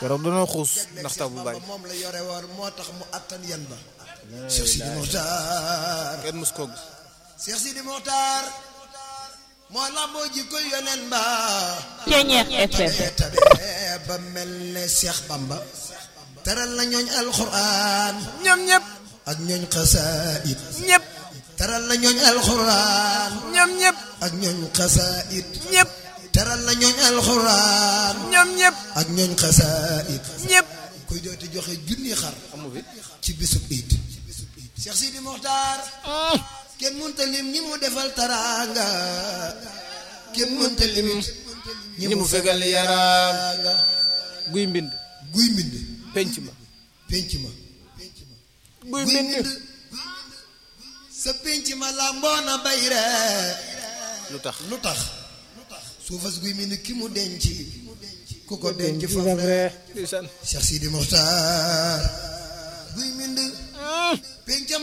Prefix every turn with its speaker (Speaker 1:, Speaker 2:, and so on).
Speaker 1: keroog danoo xuus ndax taw bu bari
Speaker 2: moom la yore woon moo tax mu attan yan ba Cheikh Sidi Mokhtar
Speaker 1: kenn mus koo gis
Speaker 2: Cheikh Sidi Mokhtar moo lamboo jikko yonen ba
Speaker 3: Ceñeex FM
Speaker 2: tabe ba mel ne Cheikh Bamba teral na ñooñ alxuraan
Speaker 1: ñoom ñëpp
Speaker 2: ak ñooñ xasaayid
Speaker 1: ñëpp
Speaker 2: teral na ñooñ alxuraan
Speaker 1: ñoom ñëpp
Speaker 2: ak ñooñ xasaayid
Speaker 1: ñëpp
Speaker 2: teral na ñooñ alxuraan
Speaker 1: ñoom ñëpp
Speaker 2: ak ñooñ xasaayid
Speaker 1: ñëpp
Speaker 2: kuy dooti joxe junni xar
Speaker 1: amu fi
Speaker 2: ci bisub iid Cheikh Sidi Mokhtar kenn mënta lim ñi mu defal taraanga kenn mënta lim
Speaker 1: ñi mu fegal yaram
Speaker 2: nga
Speaker 1: guy mbind
Speaker 2: guy mbind
Speaker 1: penc ma
Speaker 2: penc ma
Speaker 1: guy
Speaker 2: guy
Speaker 1: mbind
Speaker 2: mbind sa penc ma làmboona bay ree
Speaker 1: lu tax
Speaker 2: lu tax suufas guy mbind ki mu denc ku ko denc
Speaker 1: ci
Speaker 2: faf
Speaker 1: faf
Speaker 2: ree
Speaker 1: ree ndeysaan
Speaker 2: Cheikh Sidi Mokhtar guy mbind pencam